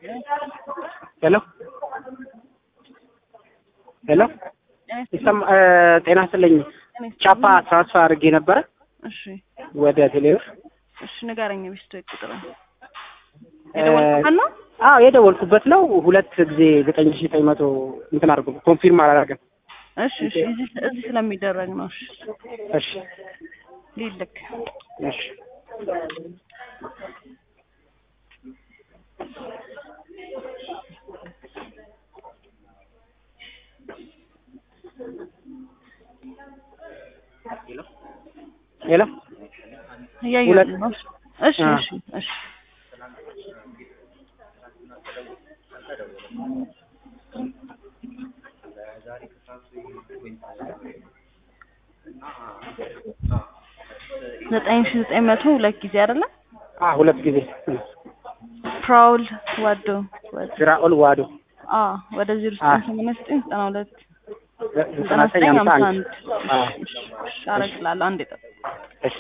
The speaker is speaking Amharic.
ሄሎ ሄሎ ይሰማ ጤና ይስጥልኝ። ቻፓ ትራንስፈር አድርጌ ነበረ እሺ ወደ ቴሌብር። እሺ ንገረኝ። ቤስቶ ቁጥር የደወልኩበት ነው። አዎ የደወልኩበት ነው። ሁለት ጊዜ ዘጠኝ ሺህ ዘጠኝ መቶ እንትን አድርጎ ኮንፊርም አላደረገም። እሺ እሺ እዚህ እዚህ ስለሚደረግ ነው። እሺ እሺ ሊልክ እሺ ሄሎ እያየሁ ሁለት ነው። እሺ አ። እሺ እሺ ዘጠኝ ሺህ ዘጠኝ መቶ ሁለት ጊዜ አይደለ? አ ሁለት ጊዜ ፕራውል ወዶ ወዶ ስራኦል ዋዶ አ ወደ ዜሮ አ። ዘጠኝ ሰማንያ ዘጠኝ ዘጠና ሁለት ዘጠና ዘጠና ዘጠኝ ዘጠኝ ሀምሳ ሀምሳ አንድ አንድ አ እሺ እሺ አረግላለሁ። አንዴ ጠብቅ። እሺ